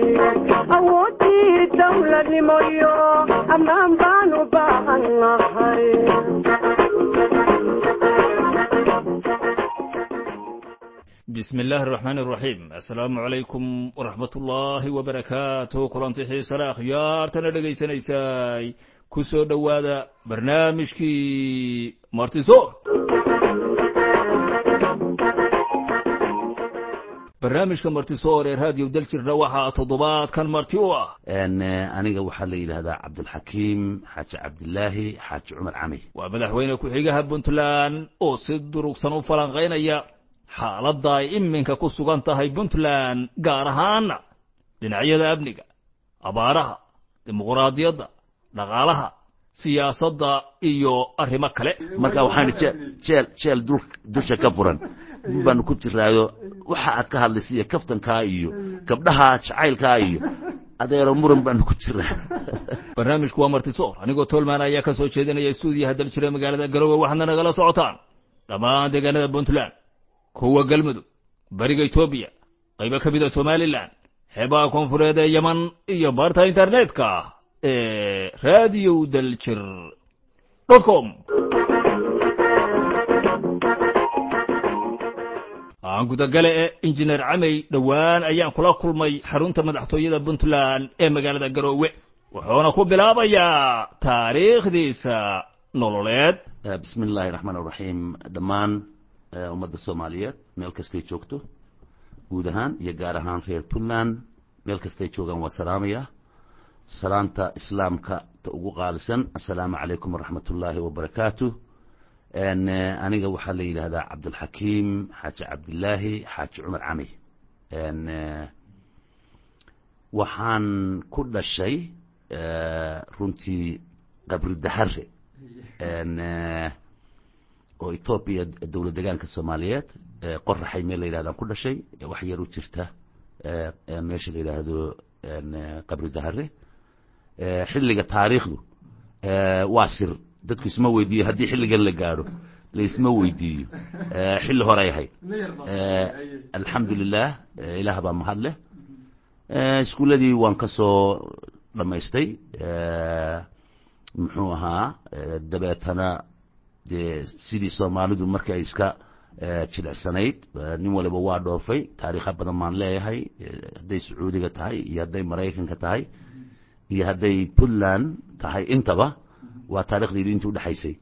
awoodii dawladnimo iyo ammaan baan u baahan nahay bismi illaahi araxmaan araxiim assalaamu calaykum waraxmat ullaahi wabarakaatuh kulanti xiisale akhyaartana dhegaysanaysaay ku soo dhowaada barnaamijkii martiso barnaamijka martisoor ee raadiyo daljirna waxaa toddobaadkan marti u ah aniga waxaa la yidhahdaa cabdulxakiim xaaji cabdilaahi xaaji cumar cami waa madaxweyne ku-xigaha puntland oo si durugsan u falanqaynaya xaaladda ay iminka ku sugan tahay puntland gaar ahaana dhinacyada amniga abaaraha dimuquraadiyadda dhaqaalaha siyaasadda iyo arrimo kale marka waxaan jeel jeel dul dusha ka furan baanu ku jiraayo waxa aad ka hadlaysa iyo kaftankaa iyo gabdhaha jacaylkaa iyo adeero muran baanu ku jiraa barnaamijku waa martisoor anigoo tolman ayaa ka soo jeedinaya stuudiyaha daljira magaalada garowe waxaadna nagala socotaan dhammaan deegaanada puntland kuwa galmudug bariga etoobiya qaybo ka mida somalilan xeebaha koonfureed ee yeman iyo barta internetka ee radio daljir com aan gudagale e injineer camey dhowaan ayaan kula kulmay xarunta madaxtooyada puntland ee magaalada garoowe wuxuuna ku bilaabayaa taariikhdiisa nololeed bismi illaahi raxmaan raxiim dhammaan ummadda soomaaliyeed meel kastay joogto guud ahaan iyo gaar ahaan reer puntland meel kastay joogaan waa salaamaya salaanta islaamka ta ugu qaalisan assalaamu calaykum waraxmat ullaahi wabarakaatu aniga waxaa la yidhahdaa cabdulxakiim xaaji cabdilaahi xaaji cumar cami waxaan ku dhashay runtii qabri dahare oo etoobiya dowlad degaanka soomaaliyeed qoraxay meel la yidhahdaan ku dhashay wax yar u jirta meesha la yidhaahdo qabri dahare xilliga taariikhdu waa sir dadku isma weydiiyo haddii xilligan la gaadho laisma weydiiyo xilli horay ahayd alxamdu lilah ilaah baa mahad leh iskuuladii waan ka soo dhammaystay muxuu ahaa dabeetana dee sidii soomaalidu markay iska jilicsanayd nin waliba waa dhoofay taariikha badan baan leeyahay hadday sacuudiga tahay iyo hadday maraykanka tahay iyo hadday puntland tahay intaba waa taarikhdeedu intii udhexaysay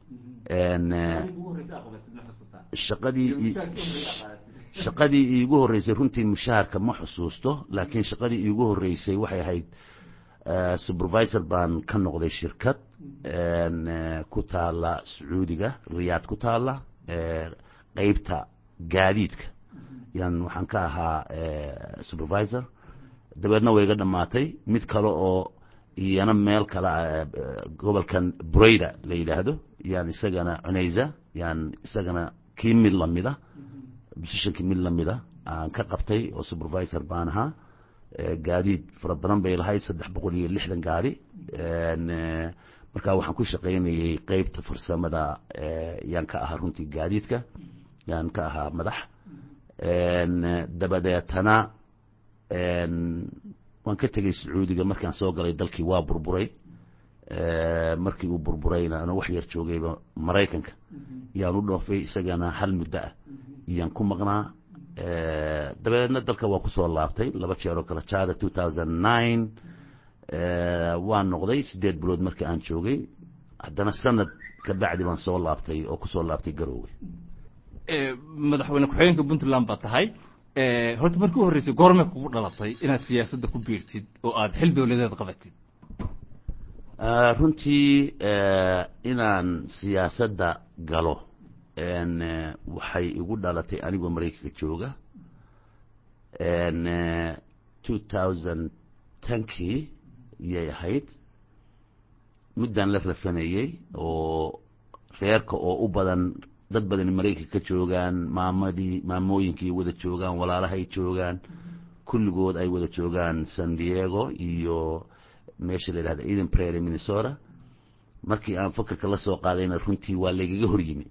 shaqadii shaqadii iigu horreysay runtii mushaharka ma xusuusto laakiin shaqadii iigu horreysay waxay ahayd supervisor baan ka noqday shirkad ku taala sacuudiga riyaad ku taala qeybta gaadiidka yan waxaan ka ahaa supervisor dabeedna way iga dhammaatay mid kale oo iyana meel kale gobolkan burayda la yidhaahdo yaan isagana cunaysa yaan isagana kii mid lamida positionkii mid lamida aan ka qabtay oo supervisor baan ahaa gaadiid fara badan bay lahayd saddex boqol iyo lixdan gaari marka waxaan ku shaqaynayey qeybta farsamada yaan ka ahaa runtii gaadiidka yaan ka ahaa madax dabadeetana waan ka tegey sacuudiga markaan soo galay dalkii waa burburay markii uu burburayna ana wax yar joogayba maraykanka yaan u dhoofay isagana hal muddo ah iyaan ku maqnaa dabeedna dalka waa kusoo laabtay laba jeeroo kala jaada two thousand nine waan noqday siddeed bilood marka aan joogay haddana sanad ka bacdi baan soo laabtay oo kusoo laabtay garoowe madaxweyne ku-xigeenka puntland baa tahay horta markii u horreysay goormee kugu dhalatay inaad siyaasadda ku biirtid oo aad xil dowladeed qabatid runtii inaan siyaasadda galo waxay igu dhalatay anigoo maraykanka jooga two thousand tenkii yay ahayd muddaan la rafanayey oo reerka oo u badan dad badan maraykanka ka joogaan maamadii maamooyinkii wada joogaan walaalahay joogaan kulligood ay wada joogaan san diego iyo meesha la yidhahda eden prairie minnesota markii aan fakarka la soo qaadayna runtii waa laygaga hor yimi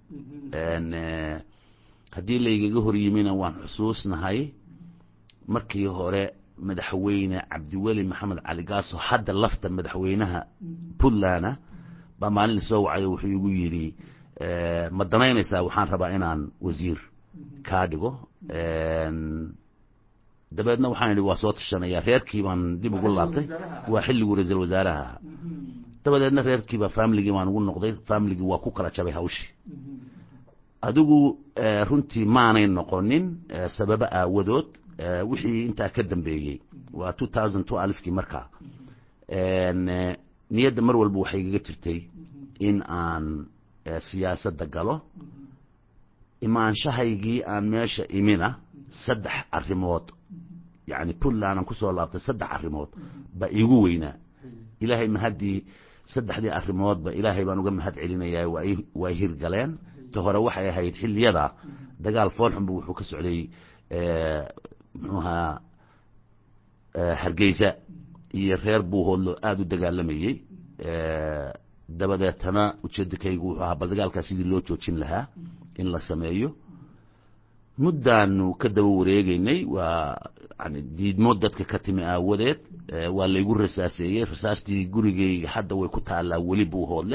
haddii laygaga hor yimina waan xusuusnahay markii hore madaxweyne cabdiweli maxamed cali gaaso hadda lafta madaxweynaha puntlandna baa maalin lasoo wacayo wuxuu igu yidhi ma danaynaysaa waxaan rabaa inaan wasiir kaa dhigo dabeedna waxaan idhi waa soo tashanaya reerkii baan dib ugu laabtay waa xilliguu ra-iisul wasaaraha ahaa dabadeedna reerkiiba familigii baan ugu noqday familigii waa ku kala jabay hawshii adigu runtii maanay noqonin sababo aawadood wixii intaa ka dambeeyey waa two thousand two alifkii markaa niyadda mar walba waxay igaga jirtay in aan siyaasadda galo imaanshahaygii aan meesha imina saddex arrimood yacni puntland aan kusoo laabtay saddex arrimood baa iigu weynaa ilaahay mahaddii saddexdii arrimoodba ilaahay baan uga mahad celinayaa waa way hirgaleen ta hore waxay ahayd xiliyada dagaal foolxunba wuxuu ka socday muxuuhaa hargeysa iyo reer buuhoodlo aada u dagaalamayey dabadeetana ujeedakaygu wuxuu ahaa bal dagaalkaas sidii loo joojin lahaa in la sameeyo muddaanu ka daba wareegeynay waa yani diidmo dadka ka timi aawadeed waa laygu rasaaseeyey rasaastii gurigeyga hadda way ku taallaa weli buuhoodle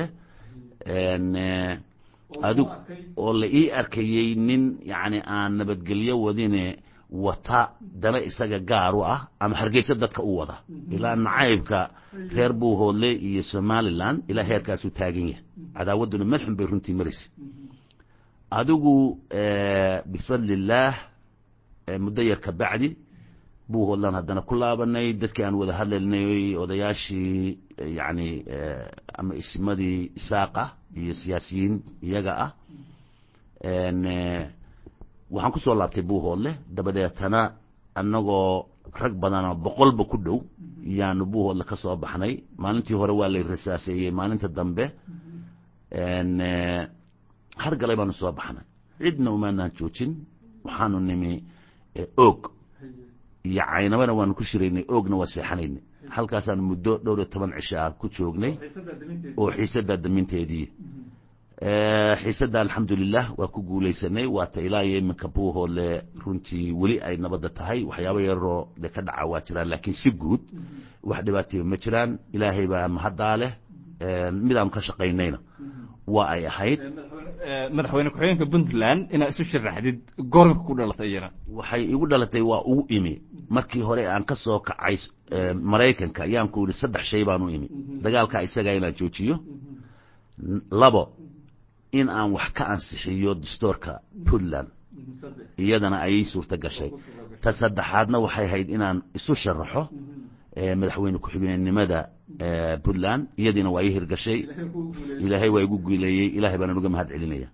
adug oo la ii arkayey nin yani aan nabadgelyo wadine wata dana isaga gaar u ah ama hargeysa dadka u wada ilaa nacaybka reer buuhoodle iyo somalilan ilaa heerkaasuu taagan yahay cadaawadduna melxun bay runtii maraysa adigu bifadli illaah muddo yar ka bacdi buuhoodlan haddana ku laabanay dadkii aan wada hadlaynay odayaashii yani ama isimadii isaaqa iyo siyaasiyiin iyaga ah waxaan kusoo laabtay buuhoodle dabadeetana annagoo rag badanoo boqolba ku dhow yaanu buuhoodle ka soo baxnay maalintii hore waa lay rasaaseeyey maalinta dambe hargalay baanu soo baxnay cidna umaanaan joojin waxaanu nimi oog iyo caynabana waanu ku shiraynay oogna waa seexanaynay halkaasaanu muddo dhowr iyo toban cisho ah ku joognay oo xiisaddaa daminteedii xiisadda alxamdulilah waa ku guulaysanay waata ilaa iyo iminka buuhoodle runtii weli ay nabadda tahay waxyaaba yaroo de ka dhaca waa jiraan laakiin si guud wax dhibaataya ma jiraan ilaahay baa mahaddaa leh midaanu ka shaqaynayna waa ay ahayd madaxweyne ku-xigeenka puntland inaad isu sharaxdid goormka ku dhalatay iyana waxay igu dhalatay waa ugu imi markii hore aan ka soo kacay maraykanka ayaan ku yidhi saddex shay baan u imi dagaalka isagaa inaan joojiyo labo in aan wax ka ansixiyo dastoorka puntland iyadana ayay suurto gashay ta saddexaadna waxay ahayd inaan isu sharaxo madaxweyne ku-xigeenimada puntland iyadiina waa ii hirgashay ilaahay waa igu guuleeyey ilahay baanaan uga mahad celinaya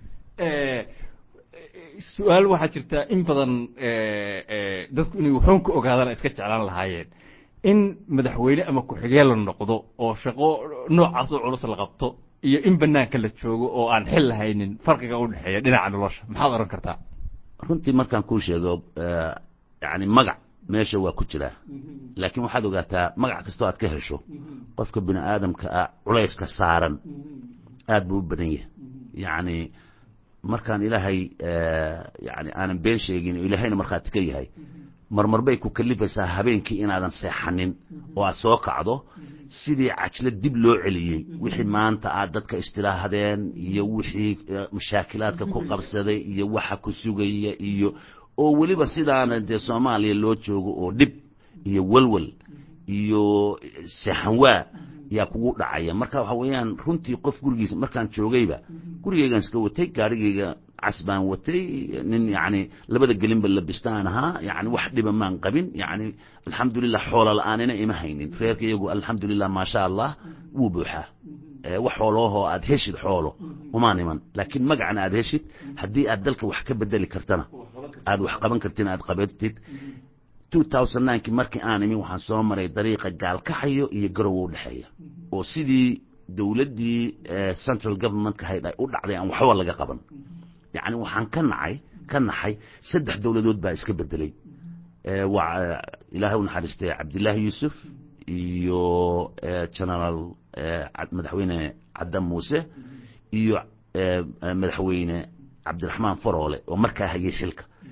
su-aal waxaa jirta in badan dadku inay waxoon ka ogaadaan iska jeclaan lahaayeen in madaxweyne ama ku-xigeen la noqdo oo shaqo noocaas oo culus la qabto iyo in banaanka la joogo oo aan xil lahaynin farqiga u dhexeeya dhinaca nolosha maxaad oran kartaa runtii markaan kuu sheego yani magac meesha waa ku jiraa laakiin waxaad ogaataa magac kastoo aad ka hesho qofka bini aadamka ah culayska saaran aad buu u badan yahay yacni markaan ilaahay yani aanan been sheegin oo ilaahayna markhaati ka yahay marmar bay ku kalifaysaa habeenkii inaadan seexanin oo aad soo kacdo sidii cajlo dib loo celiyey wixii maanta aad dadka istilaahdeen iyo wixii mashaakilaadka ku qabsaday iyo waxa ku sugaya iyo oo weliba sidaana dee soomaaliya loo joogo oo dhib iyo welwel iyo seexanwaa yaa kugu dhacaya marka waxa weeyaan runtii qof gurigiisa markaan joogayba gurigeygaan iska watay gaarigeyga cas baan watay nin yani labada gelinba labistaan ahaa yani wax dhiba maan qabin yani alxamdulilah xoola la-aanina ima haynin reerka iyagu alxamdulilah maasha allah wuu buuxaa wax xooloohoo aad heshid xoolo umaan iman laakiin magacana aad heshid haddii aad dalka wax ka bedeli kartana aad wax qaban kartin aad qabatid two thousand ninekii markii aan imi waxaan soo maray dariiqa gaalkaxayo iyo garowa udhexeeya oo sidii dowladdii central governmentka hayd ay u dhacday aan waxba laga qaban yacni waxaan ka nacay ka naxay saddex dowladood baa iska bedelay waa ilaahay u naxariistay cabdillaahi yuusuf iyo generaal madaxweyne caddan muuse iyo madaxweyne cabdiraxmaan faroole oo markaa hayay xilka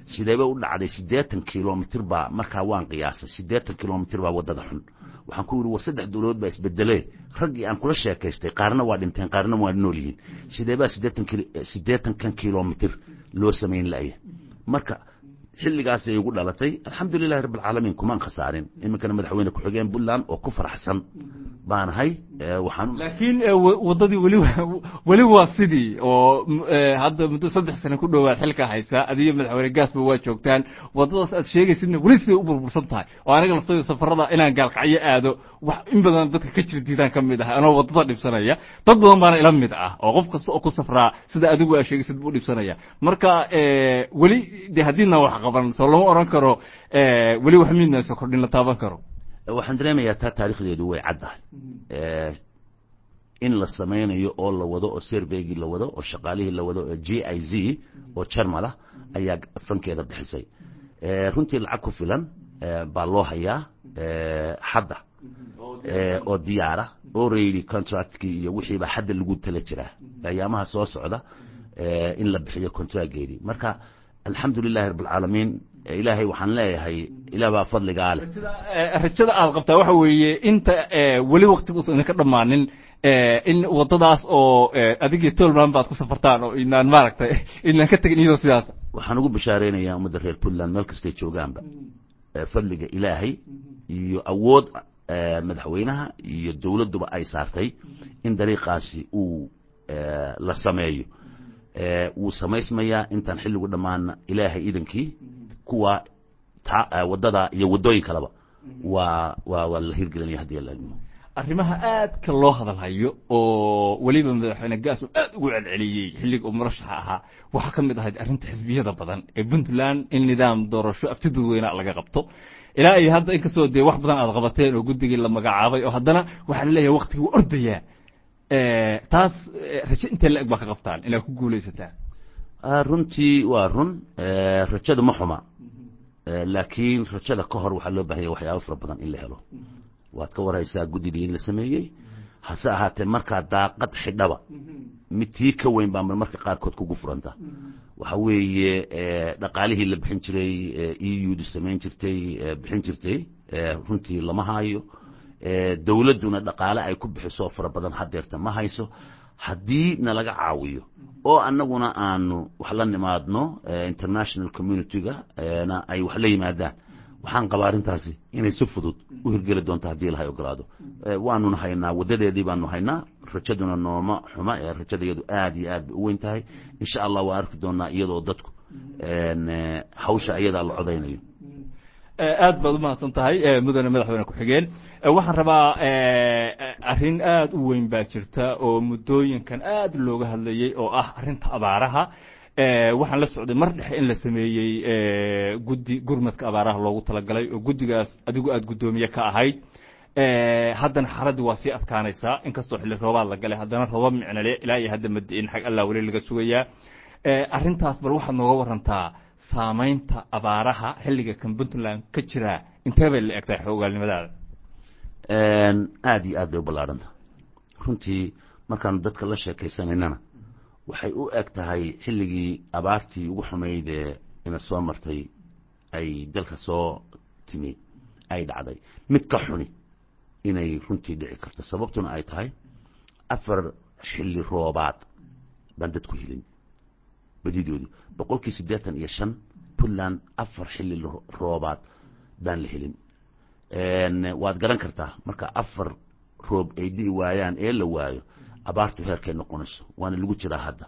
sideeba u dhacday siddeetan kilomitr baa markaa waan qiyaasay siddeetan kilomitr baa waddada xun waxaan ku yidhi war saddex dowladood baa isbedelee raggii aan kula sheekaystay qaarna waa dhinteen qaarna waa nool yihiin sideebaa siddeetan siddeetankan kilomitr loo samayn la'ya marka xilligaasay igu dhalatay alxamdulilahi rabbi alcaalamiin kumaan khasaarin iminkana madaxweyne ku-xigeen puntland oo ku faraxsan baanahay waxaan laakiin waddadii weli weli waa sidii oo hadda muddo saddex sane ku dhowaad xilka haysaa adiyo madaxweyne gaasba waa joogtaan waddadaas aad sheegaysidna weli siday u burbursan tahay oo aniga laftooda safarada inaan gaalkacyo aado wax in badan dadka ka jira diidaan ka mid ah anoo waddada dhibsanaya dad badan baana ila mid ah oo qof kasta oo ku safraa sida adigu aa sheegaysid buu dhibsanaya marka weli de haddiina wax qaban soo lama oran karo weli wax midna soo kordhin la taaban karo waxaan dareemayaa taa taarikhdeedu way caddahay in la samaynayo oo la wado oo serveygii la wado oo shaqaalihii la wado oo j i z oo jarmalah ayaa fankeeda bixisay runtii lacag ku filan baa loo hayaa hadda oo diyaara already contractkii iyo wixiiba hadda lagu tala jiraa ayaamaha soo socda in la bixiyo contractgeedii marka alxamdu lilahi rabb alcaalamiin ilaahay waxaan leeyahay ilaah baa fadligaa leh rajada aad qabtaa waxa weeye inta weli waktigus idinka dhammaanin in waddadaas oo adigii tolman baad ku safartaan oo inaan maaragtay inaan ka tegin iyadoo sidaas waxaan ugu bashaareynaya ummadda reer puntland meel kastay joogaanba fadliga ilaahay iyo awood madaxweynaha iyo dowladduba ay saartay in dariiqaasi uu la sameeyo wuu samaysmayaa intaan xilligu dhammaana ilaahay idankii kuwa waddada iyo waddooyin kaleba waa waa waa la hirgelinaya haddii la ilmo arrimaha aadka loo hadalhayo oo weliba madaxweyne gaas uu aad ugu celceliyey xilliga uu murashaxa ahaa waxaa ka mid ahayd arrinta xisbiyada badan ee puntland in nidaam doorasho afti dadweyna laga qabto ilaa iyo hadda inkastoo dee wax badan aad qabateen oo guddigii la magacaabay oo haddana waxaa la leeyahay waktigii waa ordayaa taas rajo intee la eg baa ka qabtaan inaad ku guulaysataan runtii waa run rajada ma xuma laakiin rajada ka hor waxaa loo baahanya waxyaaba fara badan in la helo waad ka warhaysaa guddidii in la sameeyey hase ahaatee markaa daaqad xidhaba mid tii ka weyn baa marmarka qaarkood kugu furanta waxa weeye dhaqaalihii la bixin jiray e ud samayn jirtay bixin jirtay runtii lama haayo dowladduna dhaqaale ay ku bixiso fara badan hadeerta ma hayso haddii nalaga caawiyo oo annaguna aanu wax la nimaadno international community-ga na ay wax la yimaadaan waxaan qabaa arrintaasi inay si fudud u hirgeli doonto haddii ilahay ogolaado waanuna haynaa waddadeedii baanu haynaa rajaduna nooma xuma ee rajadayadu aad iyo aad bay u weyn tahay insha allah waa arki doonaa iyadoo dadku hawsha ayadaa la codaynayo aad baad u mahadsan tahay mudane madaxweyne ku-xigeen waxaan rabaa arrin aad u weyn baa jirta oo muddooyinkan aad looga hadlayey oo ah arrinta abaaraha waxaan la socday mar dhexe in la sameeyey guddi gurmadka abaaraha loogu talagalay oo guddigaas adigu aad guddoomiye ka ahayd haddana xaaladii waa sii adkaanaysaa inkastoo xilli roobaad la galay haddana rooba micnale ilaa iyo hadda madiin xag allah weli laga sugayaa arrintaas bal waxaad nooga warantaa saamaynta abaaraha xilliga kan puntland ka jira intee bay la egtahay xoogaalnimadaada aad iyo aad bay u ballaadhanta runtii markaanu dadka la sheekaysanaynana waxay u eg tahay xilligii abaartii ugu xumayd ee ina soo martay ay dalka soo timi ay dhacday mid ka xuni inay runtii dhici karto sababtuna ay tahay afar xilli roobaad baan dadku helin badidoodu boqolkii siddeetan iyo shan puntland afar xilli roobaad baan la helin waad garan kartaa marka afar roob ay di'i waayaan ee la waayo abaartu heerkay noqonayso waana lagu jiraa hadda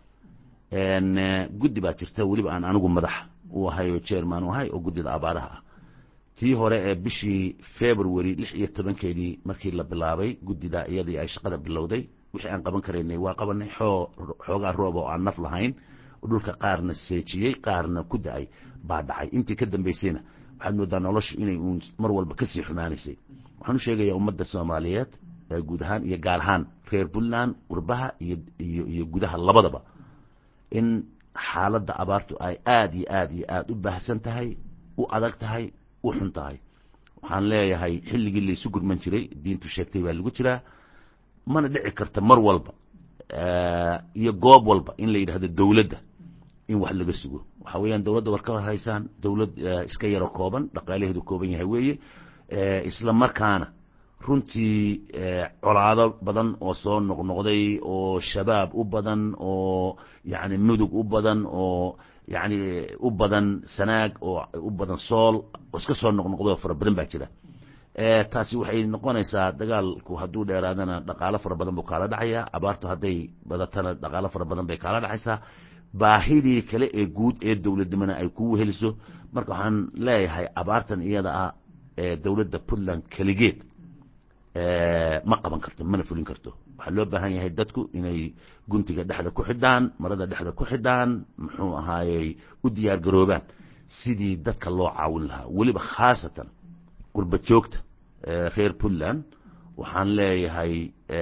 guddi baa jirta weliba aan anigu madax u ahay oo jerman u ahay oo guddida abaaraha ah tii hore ee bishii february lix iyo tobankeedii markii la bilaabay guddida iyadii ay shaqada bilowday wixii aan qaban karaynay waa qabanay xoo xoogaa roob oo aan naf lahayn dhulka qaarna seejiyey qaarna ku da-ay baa dhacay intii ka dambaysayna waxaad moodaa noloshu inay uun mar walba kasii xumaanaysay waxaan u sheegayaa ummadda soomaaliyeed guud ahaan iyo gaar ahaan reer puntland qurbaha iyo iyo iyo gudaha labadaba in xaaladda abaartu ay aad iyo aad iyo aad u baahsan tahay u adag tahay u xun tahay waxaan leeyahay xilligii laysu gurman jiray diintu sheegtay baa lagu jiraa mana dhici karta mar walba iyo goob walba in la yidhaahdo dowladda in wax laga sugo waxa weeyaan dowladda war ka haysaan dowlad iska yaro kooban dhaqaalaheedu kooban yahay weeye isla markaana runtii colaado badan oo soo noqnoqday oo shabaab u badan oo yani mudug u badan oo yani u badan sanaag oo u badan sool oo iska soo noqnoqday oo fara badan baa jira taasi waxay noqonaysaa dagaalku hadduu dheeraadana dhaqaalo fara badan buu kaala dhacaya abaartu hadday badatana dhaqaalo fara badan bay kaala dhacaysaa baahidii kale ee guud ee dowladnimona ay ku weheliso marka waxaan leeyahay abaartan iyada ah ee dowladda puntland keligeed ma qaban karto mana fulin karto waxaa loo baahan yahay dadku inay guntiga dhexda ku xidhaan marada dhexda ku xidhaan muxuu ahaayey u diyaar garoobaan sidii dadka loo caawin lahaa weliba khaasatan qurba joogta reer puntland waxaan leeyahay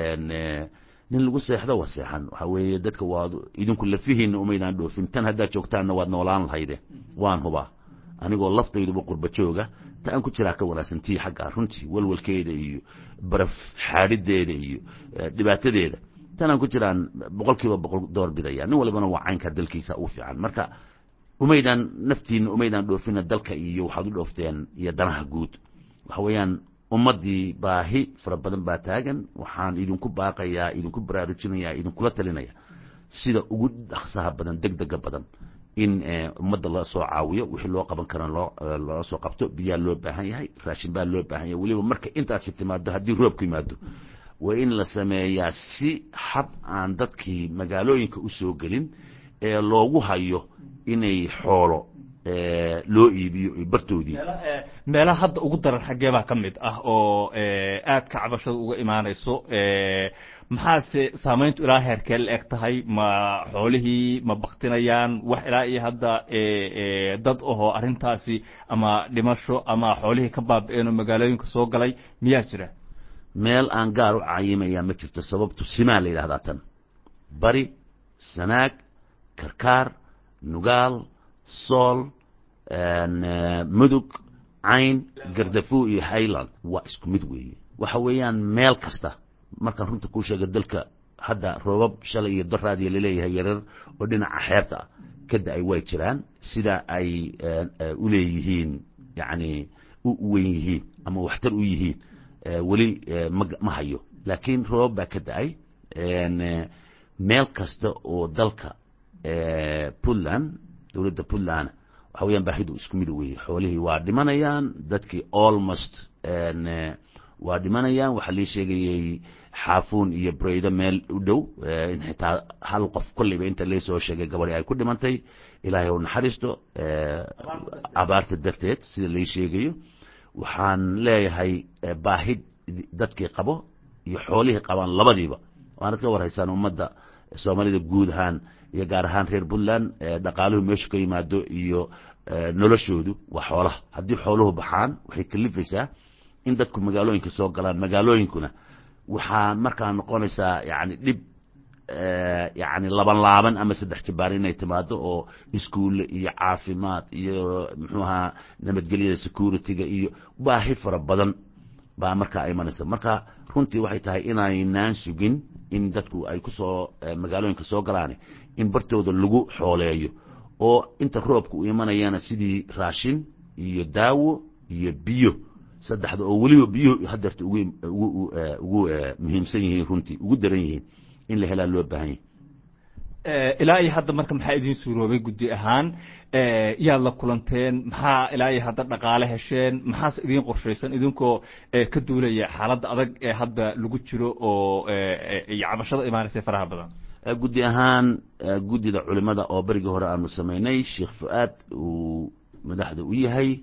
nin lagu seexdo waa seexan waxa weeye dadka waad idinku lafihiina umaydaan dhoofin tan haddaad joogtaanna waad noolaan lahayde waan hubaa anigoo laftayduba qurba jooga ta aan ku jiraa ka wanaagsan tii xagga runtii walwalkeeda iyo baraf xaadhideeda iyo dhibaatadeeda tan aan ku jiraan boqol kiiba boqol door bidaya nin walibana waa caynkaa dalkiisa u fiican marka umaydaan naftiina umaydaan dhoofina dalka iyo waxaad u dhoofteen iyo danaha guud waxa weeyaan ummaddii baahi fara badan baa taagan waxaan idinku baaqayaa idinku baraarujinayaa idinkula talinaya sida ugu dhaksaha badan deg dega badan in ummadda la soo caawiyo wixii loo qaban kara loo loo soo qabto biyaa loo baahan yahay raashin baa loo baahan yahay weliba marka intaasi timaado haddii roobku yimaado waa in la sameeyaa si xab aan dadkii magaalooyinka u soo gelin ee loogu hayo inay xoolo loo iibiyo bartoodii meelaha hadda ugu daran xaggee baa ka mid ah oo aad ka cabashada uga imaanayso maxaase saamayntu ilaa heerkee la eg tahay ma xoolihii ma baktinayaan wax ilaa iyo hadda dad ahoo arrintaasi ama dhimasho ama xoolihii ka baabi'een oo magaalooyinka soo galay miyaa jira meel aan gaar u cayimaya ma jirto sababtu simaa la yidhahdaa tan bari sanaag karkaar nugaal sool mudug cayn gardafu iyo highland waa isku mid weeye waxa weeyaan meel kasta markaan runta kuu sheega dalka hadda roobab shalay iyo daraadiya laleeyahay yarar oo dhinaca xeebta ah ka da-ay way jiraan sida ay u leeyihiin yacni u weyn yihiin ama waxtar u yihiin weli ma ma hayo laakiin roobab baa ka da-ay meel kasta oo dalka puntland dowladda puntland waxa weyaan baahidu isku mid weeye xoolihii waa dhimanayaan dadkii almost waa dhimanayaan waxaa lii sheegayey xaafuun iyo braydo meel u dhow in xitaa hal qof kolleyba inta laysoo sheegay gabadhi ay ku dhimantay ilaahay u naxariisto abaarta darteed sida lai sheegayo waxaan leeyahay baahid dadkii qabo iyo xoolihii qabaan labadiiba waanad ka warhaysaan ummadda soomaalida guud ahaan iyo gaar ahaan reer puntland dhaqaaluhu meeshu ka yimaado iyo noloshoodu waa xoolaha haddii xooluhu baxaan waxay kalifaysaa in dadku magaalooyinka soo galaan magaalooyinkuna waxaa markaa noqonaysaa yani dhib yani laban laaban ama saddex jabaar inay timaado oo iskuulle iyo caafimaad iyo muxuu ahaa nabadgelyada security-ga iyo baahi fara badan baa markaa imanaysa marka runtii waxay tahay inaynaan sugin in dadku ay kusoo magaalooyinka soo galaan in bartooda lagu xooleeyo oo inta roobka u imanayana sidii raashin iyo daawo iyo biyo saddexda oo weliba biyuhu hadeerta ugu ugu ugu muhiimsan yihiin runtii ugu daran yihiin in la helaa loo baahan yahay ilaa iyo hadda marka maxaa idin suuroobay guddi ahaan yaad la kulanteen maxaa ilaa iyo hadda dhaqaale hesheen maxaase idin qorshaysan idinkoo ka duulaya xaaladda adag ee hadda lagu jiro oo iyo cabashada imaanaysa faraha badan guddi ahaan guddida culimada oo berigii hore aanu samaynay sheekh fu-aad uu madaxda u yahay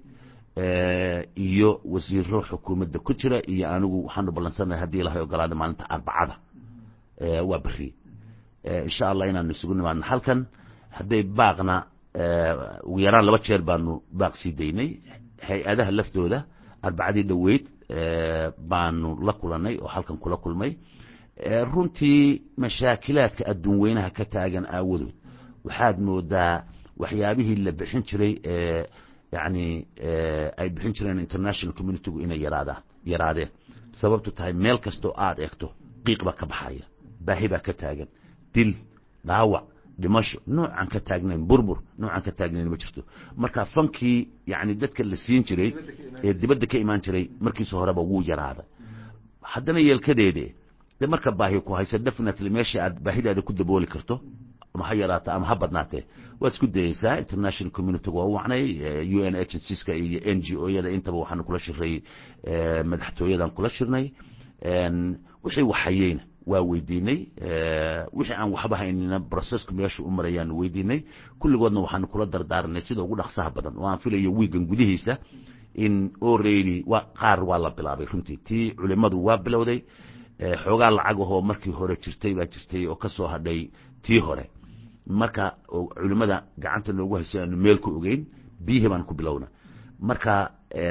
iyo wasiiro xukuumadda ku jira iyo anigu waxaanu ballansannahay haddii ilahay ogolaada maalinta arbacada waa beri insha allah inaanu isugu nimaadno halkan hadday baaqna ugu yaraan laba jeer baanu baaq sii daynay hay-adaha laftooda arbacadii dhoweyd baanu la kulanay oo halkan kula kulmay runtii mashaakilaadka adduun weynaha ka taagan aawadood waxaad moodaa waxyaabihii la bixin jiray ee yani ay bixin jireen international communitygu inay yaraadaan yaraadeen sababtu tahay meel kastoo aada eegto qiiq baa ka baxaya baahi baa ka taagan dil dhaawac dhimasho noocaan ka taagnayn burbur noocaan ka taagnayn ma jirto marka fankii yani dadka la siin jiray ee dibadda ka imaan jiray markiisa horeba wuu yaraaday haddana yeelkadeede de marka baahi ku haysa definitely meesha aad baahidaada ku dabooli karto ama ha yaraato ama ha badnaatee waad isku dayeysaa international communityga waa u wacnay u n agencies-ka iyo n g o yada intaba waxaanu kula shiray madaxtooyadan kula shirnay wixii waxhayeyna waa weydiinay wixii aan waxba haynina processku meesha u marayaanu weydiinay kulligoodna waxaanu kula dardaaranay sida ugu dhaqsaha badan oo aan filayo wiigan gudihiisa in already wa qaar waa la bilaabay runtii tii culimadu waa bilowday xoogaa lacag ahoo markii hore jirtay baa jirtay oo ka soo hadhay tii hore marka culimada gacanta noogu haysay aanu meel ku ogeyn biyihii baan ku bilowna marka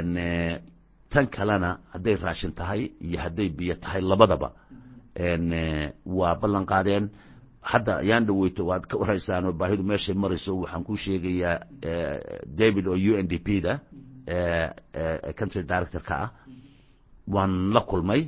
tan kalena hadday raashin tahay iyo hadday biyo tahay labadaba waa ballan qaadeen hadda ayaan dhaweyto waad ka waraysaan oo baahidu meeshay marayso waxaan ku sheegayaa david oo u n d p da country director-ka ah waan la kulmay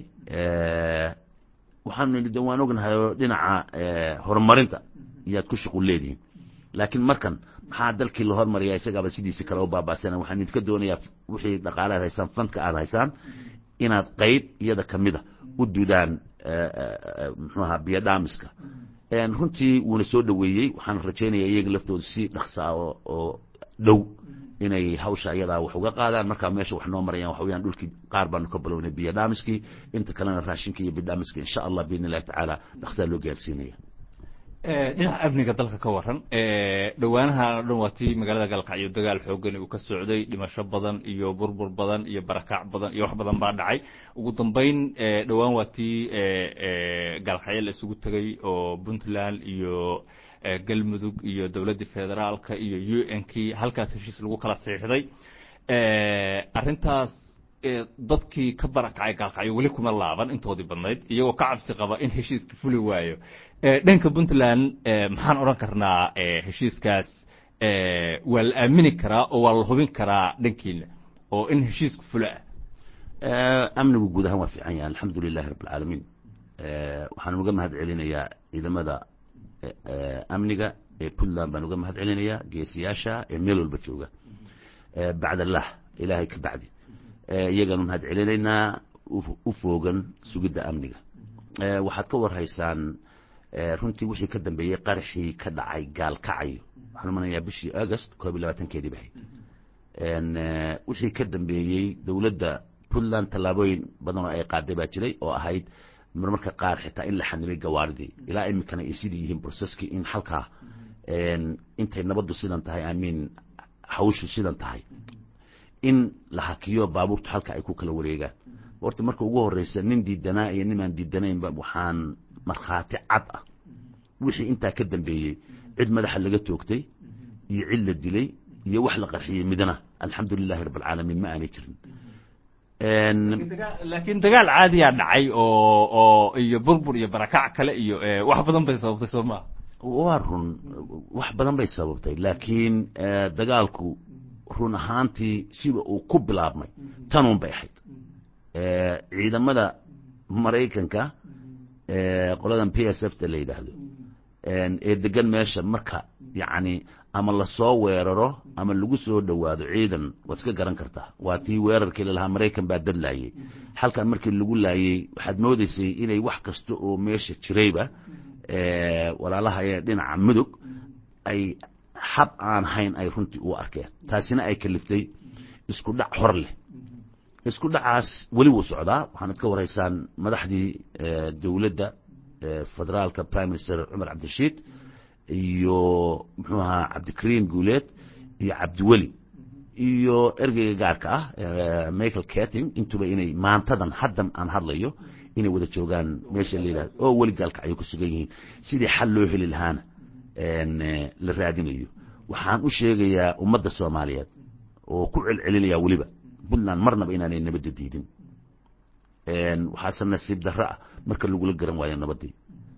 waxaanu nidhi de waan ognahay oo dhinaca horumarinta iyaad ku shuqul leedihiin laakiin markan maxaa dalkii la hormariyaa isagaaba sidiisi kale u baaba'sana waxaan idinka doonayaa wixii dhaqaale aad haysaan fanka aad haysaan inaad qayb iyada kamida u dudaan muxuu ahaa biyodhaamiska runtii wuuna soo dhoweeyey waxaan rajaynayaa iyaga laftooda si dhaqsaa oo oo dhow inay hawsha iyadaa wax uga qaadaan markaa meesha wax noo marayaan waxa weyaan dhulkii qaar baanu ka bilownay biyodhaamiskii inta kalena raashinka iyo bidhaamiska insha allah biidni illahi tacaala dhaqsaa loo gaarsiinaya dhinaca amniga dalka ka waran dhowaanahan o dhan waa tii magaalada galkacyo dagaal xoogan uu ka socday dhimasho badan iyo burbur badan iyo barakaac badan iyo wax badan baa dhacay ugu dambeyn dhowaan waa tii gaalkacyo la isugu tegay oo puntland iyo galmudug iyo dowladdii federaalka iyo u n kii halkaas heshiis lagu kala saxiixday arrintaas dadkii ka barakacay gaalkacyo weli kuma laaban intoodii badnayd iyagoo ka cabsi qaba in heshiiska fuli waayo dhanka puntland maxaan odhan karnaa heshiiskaas waa la aamini karaa oo waa la hubin karaa dhankiina oo in heshiisku fulo ah amnigu guud ahaan waa fiican yahay alxamdu lilahi rabb alcaalamiin waxaan uga mahad celinayaa ciidamada amniga ee puntland baan uga mahad celinayaa geesiyaasha ee meel walba jooga bacd allah ilaahay ka bacdi iyagaanu mahad celinaynaa u foogan sugidda amniga waxaad ka warhaysaan runtii wixii ka dambeeyey qaraxii ka dhacay gaalkacayo waxaan umanayaa bishii august koob iyo labaatankeedii bahay wixii ka dambeeyey dowladda puntland tallaabooyin badan oo ay qaaday baa jiray oo ahayd marmarka qaar xitaa in la xanibay gawaaridii ilaa iminkana ay sidii yihiin processkii in halkaa intay nabaddu sidan tahay amiin hawshu sidan tahay in la hakiyo baabuurtu halka ay ku kala wareegaan horta marka ugu horeysa nin diidanaa iyo nimaan diidanaynba waxaan markhaati cad ah wixii intaa ka dambeeyey cid madaxa laga toogtay iyo cid la dilay iyo wax la qarxiyey midna alxamdu lilahi rabb alcaalamiin ma aanay jirin laakiin dagaal caadiyaa dhacay oo oo iyo burbur iyo barakac kale iyo wax badan bay sababtay soo maa waa run wax badan bay sababtay laakiin dagaalku run ahaantii siba uu ku bilaabmay tanuun bay ahayd ciidamada maraykanka qoladan p s f ta la yidhaahdo ee degan meesha marka yacni ama lasoo weeraro ama lagu soo dhowaado ciidan waad iska garan kartaa waa tii weerarkii lalahaa maraykan baa dad laayey halkan markii lagu laayey waxaad moodeysay inay wax kasta oo meesha jirayba walaalaha ee dhinaca mudug ay hab aan hayn ay runtii u arkeen taasina ay kaliftay isku dhac hor leh isku dhacaas weli wuu socdaa waxaanad ka waraysaan madaxdii dowladda federaalka prime minister cumar cabdirashiid iyo muxuu ahaa cabdikariim guuleed iyo cabdiweli iyo ergeyga gaarka ah michael cating intuba inay maantadan haddan aan hadlayo inay wada joogaan meesha la yidhahdo oo weli gaalka ay ku sugan yihiin sidii xal loo heli lahaana la raadinayo waxaan u sheegayaa ummadda soomaaliyeed oo ku celcelinaya weliba puntland marnaba inaanay nabadda diidin waxaase nasiib darro ah marka lagula garan waayo nabaddii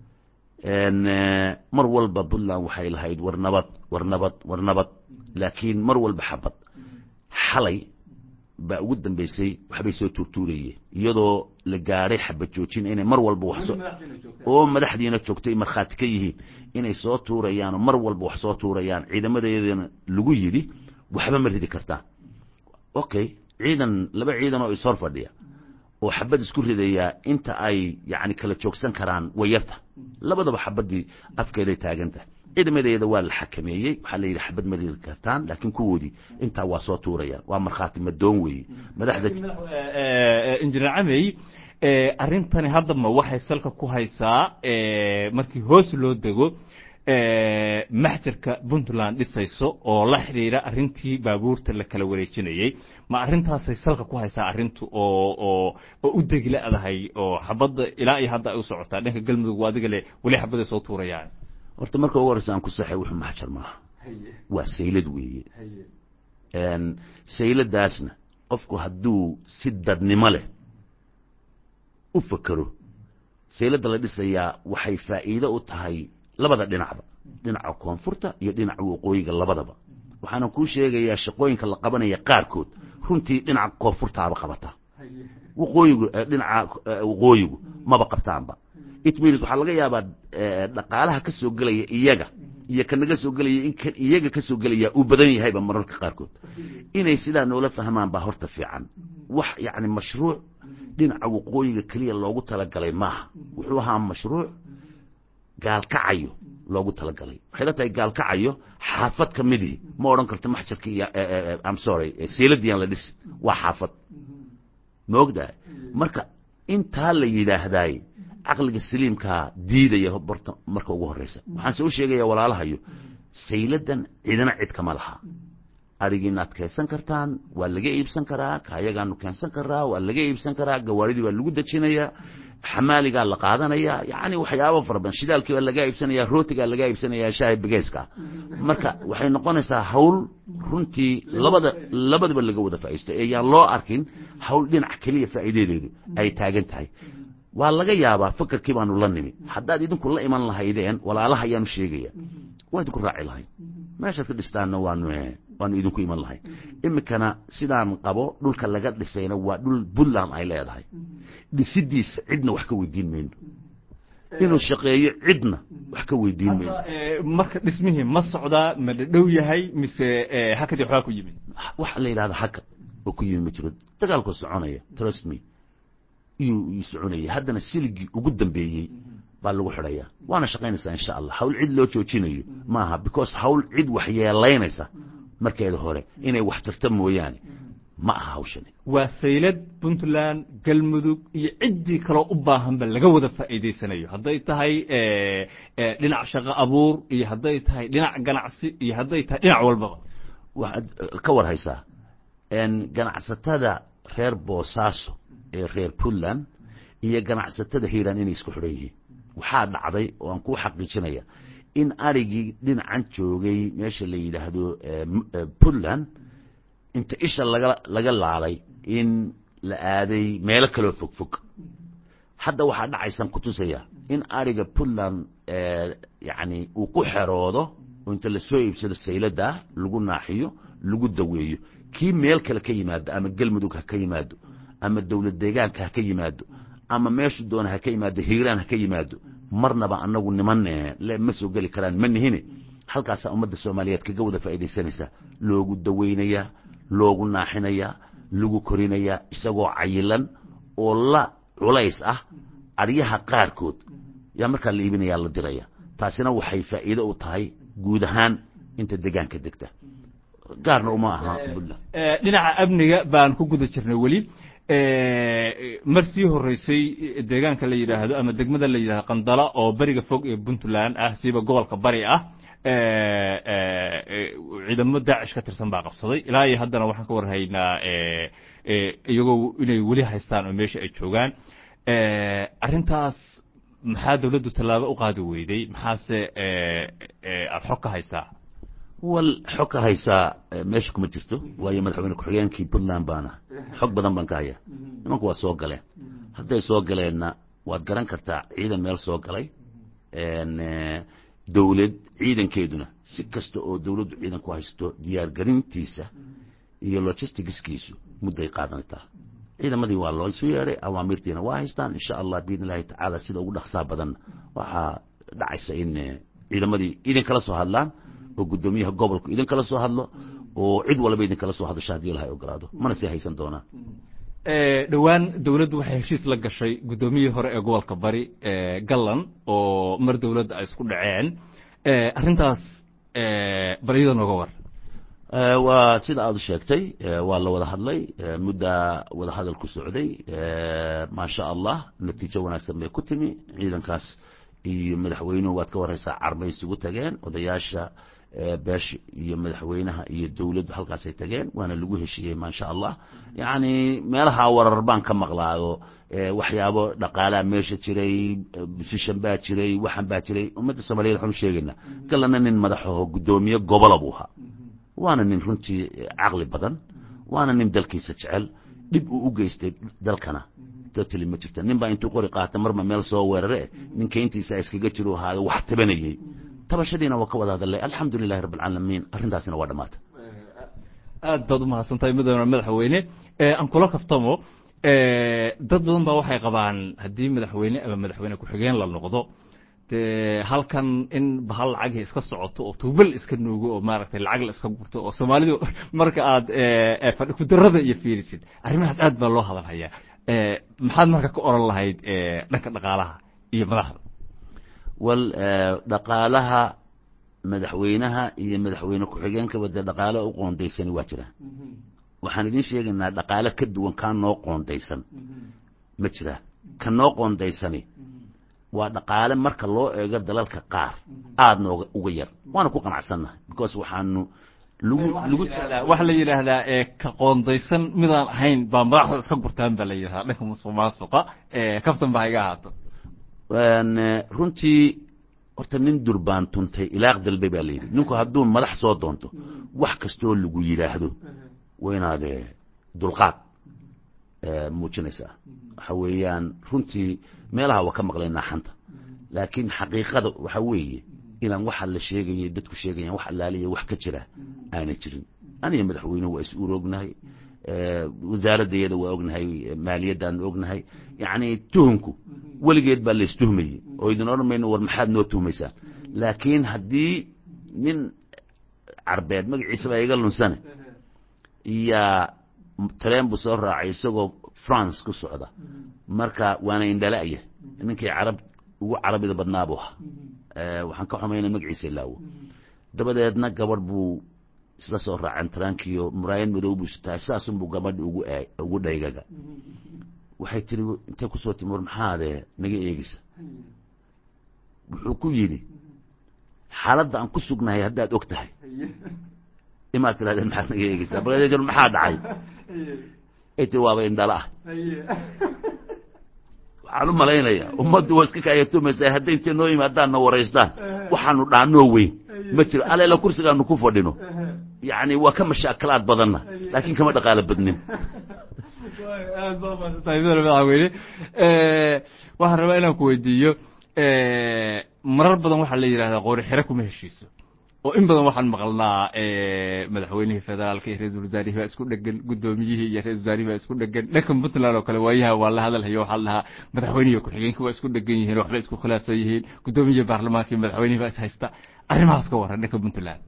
mar walba puntland waxay lahayd war nabad war nabad war nabad laakiin mar walba xabad xalay baa ugu dambeysay waxbay soo tuurtuurayeen iyadoo la gaadhay xabad joojin inay mar walba wax soo oo madaxdiina joogtay markhaati ka yihiin inay soo tuurayaan oo mar walba wax soo tuurayaan ciidamadeedana lagu yidhi waxba ma ridi kartaan okay ciidan laba ciidan oo ishor fadhiya oo xabad isku ridayaa inta ay yani kala joogsan karaan way yarta labadaba xabaddii afkeeday taagantahay ciidamadeeda waa la xakameeyey waxaa la yidhi xabad ma ridi kartaan laakiin kuwoodii intaa waa soo tuurayaan waa markhaati madoon weeye madaxda injineer camey arrintani haddaba waxay salka ku haysaa markii hoos loo dego maxjarka puntland dhisayso oo la xidhiira arrintii baabuurta la kala wareejinayey ma arrintaasay salka ku haysaa arrintu oo oo oo u degi la-dahay oo xabadda ilaa iyo hadda ay u socotaa dhanka galmudug waa adiga le weli xabaday soo tuurayaan horta marka ugu horeysa aan ku saxay wuxuu maxjar maaha waa saylad weeye sayladaasna qofku hadduu si dadnimo leh u fakero sayladda la dhisayaa waxay faa'iido u tahay labada dhinacba dhinaca koonfurta iyo dhinaca waqooyiga labadaba waxaana kuu sheegayaa shaqooyinka la qabanaya qaarkood runtii dhinaca koonfurtaaba qabata waqooyigu dhinaca waqooyigu maba qabtaanba it means waxaa laga yaabaa dhaqaalaha ka soo gelaya iyaga iyo kanaga soo gelaya in kan iyaga ka soo gelaya uu badan yahayba mararka qaarkood inay sidaa noola fahmaan baa horta fiican wax yacni mashruuc dhinaca waqooyiga keliya loogu talagalay maaha wuxuu ahaa mashruuc gaalkacayo loogu talagalay waxay la tahay gaalkacayo xaafad ka midii ma odhan karto maxjarka iyo am sorry seeladiyan la dhisi waa xaafad ma ogdahay marka intaa la yidhaahdaay caqliga saliimkaa diidaya borta marka ugu horeysa waxaan soo sheegaya walaalahayo sayladan cidina cid kama laha adigiinaad keensan kartaan waa laga iibsan karaa kaayagaanu keensan karaa waa laga iibsan karaa gawaaridii baa lagu dejinayaa xamaaligaa la qaadanaya yani waxyaaba fara badan shidaalkii baa laga iibsanaya rootigaa laga iibsanaya shaahi begeyska marka waxay noqonaysaa hawl runtii labada labadaba laga wada faa'iisto ee yaan loo arkin hawl dhinac keliya faa'iidadeedu ay taagan tahay waa laga yaabaa fakarkii baanu la nimi haddaad idinku la iman lahaydeen walaalaha ayaanu sheegaya waa idinku raaci lahayd meeshaad ka dhistaanna waanu waanu idinku iman lahayd iminkana sidaan qabo dhulka laga dhisayna waa dhul puntland ay leedahay dhisidiisa cidna wax ka weydiin mayno inuu shaqeeyo cidna wax ka weydiin mayno marka dhismihii ma socdaa ma dhadhow yahay mise hakadii waxbaa ku yimid waxa la yidhahda haka oo ku yimi ma jiro dagaalkoo soconaya trust me iyuu ii soconayay haddana siligii ugu dambeeyey baa lagu xidhayaa waana shaqaynaysaa insha allah hawl cid loo joojinayo maaha because hawl cid waxyeelaynaysa markeeda hore inay wax tarta mooyaane ma aha hawshani waa saylad puntland galmudug iyo ciddii kaloo u baahanba laga wada faa'iidaysanayo hadday tahay dhinac shaqo abuur iyo hadday tahay dhinac ganacsi iyo hadday tahay dhinac walbaba waxaad ka war haysaa ganacsatada reer boosaaso ee reer puntland iyo ganacsatada hiiraan inay isku xidhan yihiin waxaa dhacday oo aan kuu xaqiijinaya in arigii dhinacan joogay meesha la yidhaahdo puntland inta isha laga laga laalay in la aaday meelo kaloo fog fog hadda waxaa dhacaysaan ku tusaya in ariga puntland yacni uu ku xeroodo oo inta lasoo iibsado sayladda lagu naaxiyo lagu daweeyo kii meel kale ka yimaado ama galmudug ha ka yimaado ama dowlad deegaanka ha ka yimaado ama meeshu doona ha ka yimaado hiiraan ha ka yimaado marnaba anagu niman le ma soo geli karaan ma nihine halkaasaa ummadda soomaaliyeed kaga wada faa'iidaysanaysa loogu daweynayaa loogu naaxinayaa lagu korinayaa isagoo cayilan oo la culays ah aryaha qaarkood yaa markaa la iibinayaa la diraya taasina waxay faa'iido u tahay guud ahaan inta degaanka degta gaarna uma aha puntland dhinaca amniga baan ku guda jirnay weli mar sii horeysay deegaanka la yidhaahdo ama degmada la yidhahdo qandala oo beriga fog ee puntland ah siiba gobolka bari ah ciidamo daacish ka tirsan baa qabsaday ilaa iyo haddana waxaan ka warhaynaa iyagoo inay weli haystaan oo meesha ay joogaan arrintaas maxaa dawladdu tallaabo u qaadi weyday maxaase aada xog ka haysaa wal xog ka haysaa meesha kuma jirto waayo madaxweyne ku-xigeenkii puntland baana xog badan baan ka haya nimanku waa soo galeen hadday soo galeenna waad garan kartaa ciidan meel soo galay dowlad ciidankeeduna si kasta oo dowladdu ciidan ku haysto diyaargarintiisa iyo logisticskiisu mudday qaadanaytaa ciidamadii waa loo isu yeedhay awaamirtiina waa haystaan insha allah biidn illahi tacaala sida ugu dhaqsaa badan waxaa dhacaysa in ciidamadii idinkala soo hadlaan oo guddoomiyaha gobolku idinkala soo hadlo oo cid walba idinkala soo hadasho haddii ilahay ogolaado mana sii haysan doonaa dhowaan dowladdu waxay heshiis la gashay guddoomiyihii hore ee gobolka bari gallan oo mar dowladda ay isku dhaceen arrintaas bal iyada nooga war waa sida aad u sheegtay waa la wada hadlay muddaa wada hadal ku socday maasha allah natiijo wanaagsan bay ku timi ciidankaas iyo madaxweynuhu waad ka waraysaa carbay isugu tageen odayaasha beesha iyo madaxweynaha iyo dowladdu halkaasay tageen waana lagu heshiiyey maasha allah yacni meelaha warar baan ka maqlaado waxyaabo dhaqaalaa meesha jiray busishan baa jiray waxan baa jiray ummadda soomaliyeed waxaanu sheegaynaa galana nin madaxaho guddoomiye gobola buu ahaa waana nin runtii caqli badan waana nin dalkiisa jecel dhib uu u geystay dalkana totally ma jirta nin baa intuu qori qaata marba meel soo weerare ninka intiisa iskaga jiro ahaada wax tabanayey tabashadiina waa ka wada hadalay alxamdu lilahi rabb alcaalamiin arrintaasina waa dhammaatay aad baad umahadsantahay mudane madaxweyne aan kula kaftamo dad badan baa waxay qabaan haddii madaxweyne ama madaxweyne ku-xigeen la noqdo dee halkan in bahal lacagii iska socoto oo tuubal iska nuugo oo maaragtay lacag la iska gurto oo soomaalidu marka aad fadhi kudarada iyo fiirisid arrimahaas aad baa loo hadalhayaa maxaad marka ka oran lahayd dhanka dhaqaalaha iyo madaxda wal dhaqaalaha madaxweynaha iyo madaxweyne ku-xigeenkaba dee dhaqaale u qoondaysani waa jiraan waxaan idiin sheegaynaa dhaqaale ka duwan kaa noo qoondaysan ma jiraan ka noo qoondaysani waa dhaqaale marka loo eego dalalka qaar aada nooga uga yar waana ku qanacsannahay because waxaanu lagu lagu waxaa la yidhaahdaa ka qoondaysan midaan ahayn baa madaxda iska gurtaan baa la yidhahdaa dhanka musuq maasuqa kaftan baa iga ahaato runtii horta nin durbaan tuntay ilaaq dalbe baa la yidhi ninku hadduu madax soo doonto wax kastoo lagu yidhaahdo waa inaad dulqaad muujinaysaa waxa weeyaan runtii meelaha waa ka maqlaynaa xanta laakiin xaqiiqada waxa weeye inaan waxa la sheegayay dadku sheegayaan wax allaaliya wax ka jira aanay jirin aniga madaxweynuhu waa is urognahay wasaaraddeeda waa ognahay maaliyaddaanu ognahay yacni tuhumku weligeed baa laystuhmayey oo idin odhan mayno war maxaad noo tuhmaysaan laakiin haddii nin carbeed magaciisa baa iga lunsane iyaa tareen buu soo raacay isagoo france ku socda marka waana indhala'ya ninkii carab ugu carabida badnaa buu ahaa waxaan ka xumayna magaciisa ilaawo dabadeedna gabadh buu isla soo raaceen tarankiyo muraayad madow buu sutahay saasunbuu gabadhi ugu ugu dhaygaga waxay tiri intay kusoo timi war maxaadee naga eegeysa wuxuu ku yidhi xaaladda aan ku sugnahay haddaad og tahay imaad tirahdeen maxaad naga eegeysaa bal maxaa dhacay ay tiri waaba indhala ah waxaan u malaynayaa ummaddu waa iska kaayatumaysaa hadday intay noo yimaadaanna waraystaan waxaanu dhaanoo weyn ma jiro aleela kursigaanu ku fadhino yacni waa ka mashaakalaad badanna laakiin kama dhaqaalo badnin aad baa maadsantahay mudane madaxweyne waxaan rabaa inaan ku weydiiyo marar badan waxaa la yidhahdaa qoori xire kuma heshiiso oo in badan waxaan maqalnaa madaxweynihii federaalka iyo ra-isul wasaarihii baa isku dhegan guddoomiyihii iyo ra-isul wasaarihii baa isku dhegan dhanka puntland oo kale waayaha waa la hadalhayo waxaa la dhahaa madaxweynihi ku-xigeenkii waa isku dhegan yihiin waxbay isku khilaafsan yihiin guddoomiyihii baarlamaanka iyo madaxweynihii baa is haysta arrimahaas ka warran dhanka puntland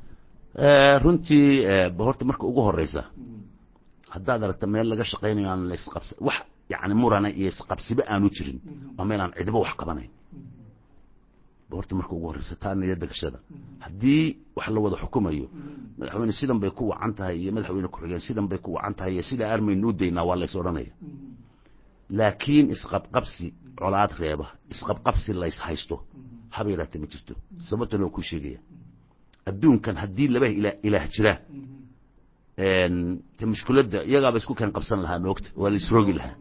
runtii horta marka ugu horeysa haddaad aragta meel laga shaqaynayo aan laisqabsa wax yani murana iyo isqabsiba aanu jirin waa meel aan cidiba wax qabanayn horta marka ugu horeysa taa niyadda gashada haddii wax la wada xukumayo madaxweyne sidan bay ku wacan tahay iyo madaxweyne ku-xigeen sidan bay ku wacan tahay iyo sidaa armaynu u daynaa waa lays odhanaya laakiin isqabqabsi colaad reeba isqabqabsi lays haysto haba yaraatee ma jirto sababtana waa ku sheegaya adduunkan haddii laba ilaah jiraan te mushkiladda iyagaaba isku keen qabsan lahaa moogta waa la isrogi lahaa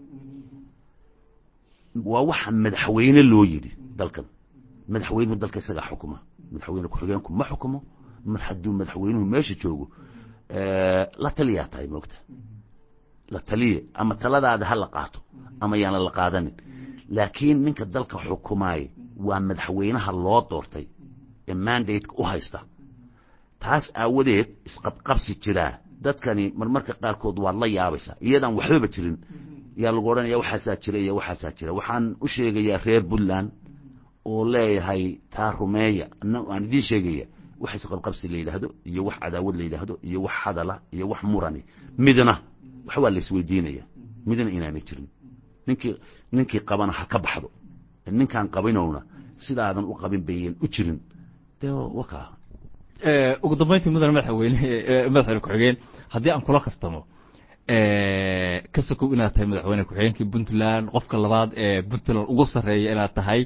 waa waxa madaxweyne loo yidhi dalkan madaxweynuhu dalka isagaa xukuma madaxweyne ku-xigeenku ma xukumo mar hadduu madaxweynuhu meesha joogo la taliyaa tahay moogta la taliye ama taladaada ha la qaato ama yaana la qaadanin laakiin ninka dalka xukumaaye waa madaxweynaha loo doortay ee mandate u haysta taas aawadeed isqabqabsi jiraa dadkani marmarka qaarkood waad la yaabaysaa iyadaan waxbaba jirin yaa lagu odhanaya waxaasaa jira iyo waxaasaa jira waxaan u sheegayaa reer puntland oo leeyahay taa rumeeya aan idiin sheegaya wax isqabqabsi la yidhaahdo iyo wax cadaawad la yidhaahdo iyo wax hadala iyo wax murani midna wax waa la isweydiinaya midna inaanay jirin ninkii ninkii qabana ha ka baxdo ninkaan qabinowna sidaadan u qabin bayan u jirin dee wakaa ugu dambeyntii mudane madaxweyne madaxweyne ku-xigeen haddii aan kula kaftamo ka sokow inaad tahay madaxweyne ku-xigeenkii puntland qofka labaad ee puntland ugu sarreeya inaad tahay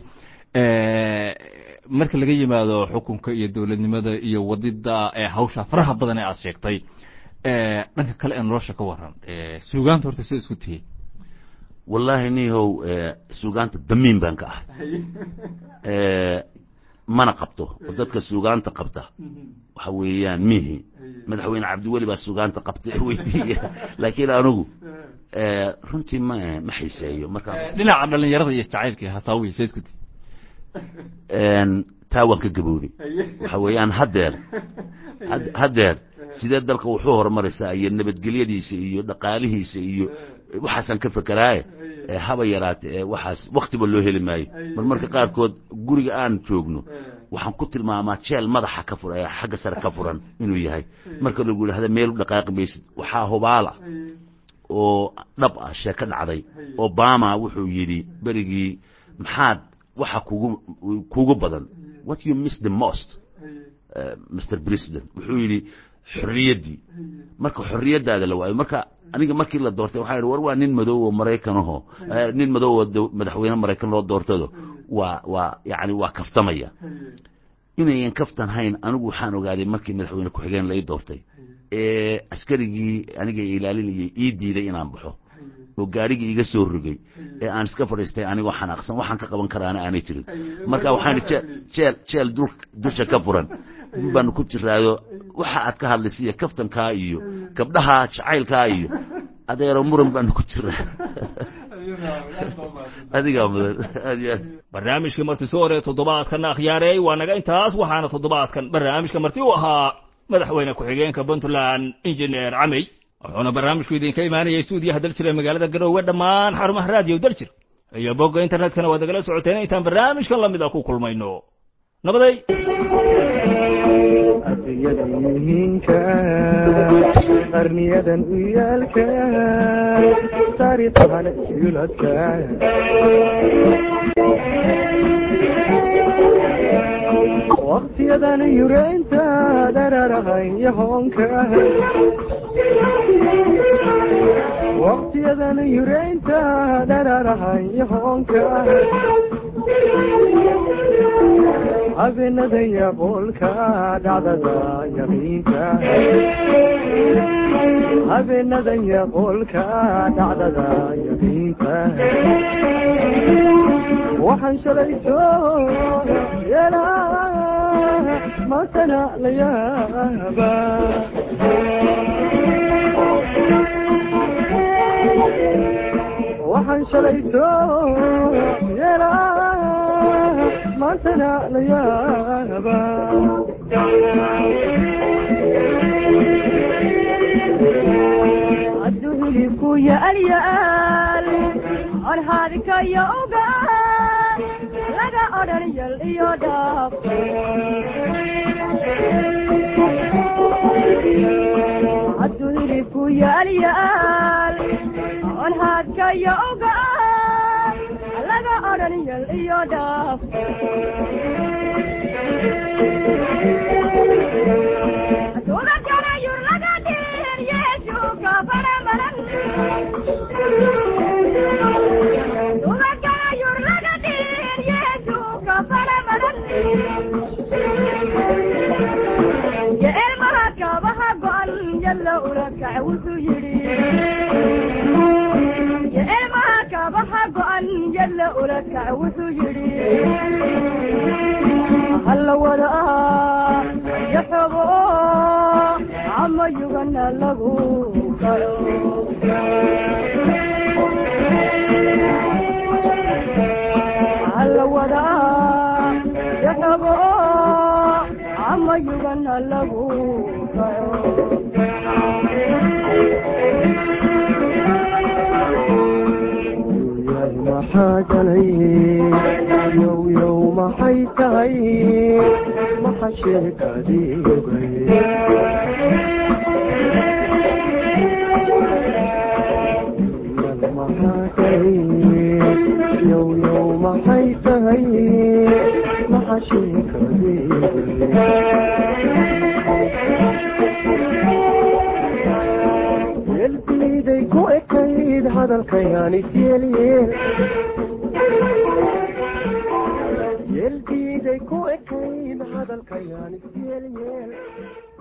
marka laga yimaado xukunka iyo dowladnimada iyo wadida hawsha faraha badan ee aad sheegtay dhanka kale ee nolosha ka waran suugaanta horta sida isku tihiin wallaahi nihow suugaanta damiin baan ka ah mana qabto oo dadka suugaanta qabta waxa weeyaan mihi madaxweyne cabdiweli baa suugaanta qabta weydiiya laakiin anigu runtii ma ma xiiseeyo marka dhinaca dhalinyarada iyo jacaylka hasaawiya sida isku tihiin taa waan ka gaboobay waxa weeyaan haddeer haddeer sidee dalka wuxuu horumaraysaa iyo nabadgelyadiisa iyo dhaqaalihiisa iyo waxaasaan ka fekeraaye haba yaraate waxaas waktiba loo heli maayo mar marka qaarkood guriga aan joogno waxaan ku tilmaamaa jeel madaxa ka furan xagga sare ka furan inuu yahay marka lagu yidhahda meel u dhaqaaqi maysid waxaa hubaala oo dhab ah sheeko dhacday obama wuxuu yidhi berigii maxaad waxa kugu kugu badan what you miss the most uh, mr president wuxuu yidhi xorriyaddii marka xorriyaddaada la waayo marka aniga markii la doortay waxaa yidhi war waa nin madow oo maraykanahoo nin madow oo madaxweyne maraykan loo doortado waa waa yacni waa kaftamaya inayan kaftan hayn anigu waxaan ogaaday markii madaxweyne ku-xigeen lai doortay ee askarigii aniga ilaalinayay ii diiday inaan baxo oo gaarigii iga soo rogay ee aan iska fadhiistay anigoo xanaaqsan waxaan ka qaban karaana aanay jirin marka waxaan jeel jeel dusha ka furan baanu ku jiraayo waxa aad ka hadlaysa iyo kaftankaa iyo gabdhaha jacaylkaa iyo adeero muran baanu ku jiraa adigaa mudan aad iyo aad barnaamijkii marti soo hore toddobaadkan akhyaareey waa naga intaas waxaana toddobaadkan barnaamijka marti u ahaa madaxweyne ku-xigeenka puntland injineer camey wuxuuna barnaamijku idinka imaanayay stuudiyaha daljir ee magaalada garoowe dhammaan xarumaha raadiyo daljir iyo bogga internetkana waad nagala socoteen intaan barnaamijkan lamid a ku kulmayno nabaday adiyadiinka qarniyadan u yaalka taariikhahan yuladka waktiyadan yureynta dhararahay yahoonka waktiyadan yureynta dhararahay yahoonka habeenada yaqoolka dhacdada yaqiinka habeenada yaqoolka dhacdada yaqiinka waxaan shalayto yeelaa maantana la yaaba waxaan shalayto yeelaa maantana la yaaba hadduu hilibku yaalyaal orhaadkayo ogaan laga odhan yal iyo dhaaf hadduu hilibku yaalyaal orhaadkayo ogaan laga odhan yal iyo dhaaf Tugakanayur laga dhir yeeshu ka baramaran Tugakanayur laga dhir yeeshu ka baramaran Ya ilmaha kabaha go'an yalla ulaka wuxuu yidhi Ya ilmaha kabaha go'an yalla ulaka wuxuu yidhi halla wadaa yaxogo ama yugana lagu kalo halla wadaa yaxogo ama yugana lagu kalo yaal maxaa galay yow yow maxay tahay maxa sheekadiibay yaal maxaa galay yow yow maxay tahay maxa sheekadiibay yelbiiday ku ekayd hadalkayaan isyelyeel yelbiiday ku ekayd hadalkayaan isyelyeel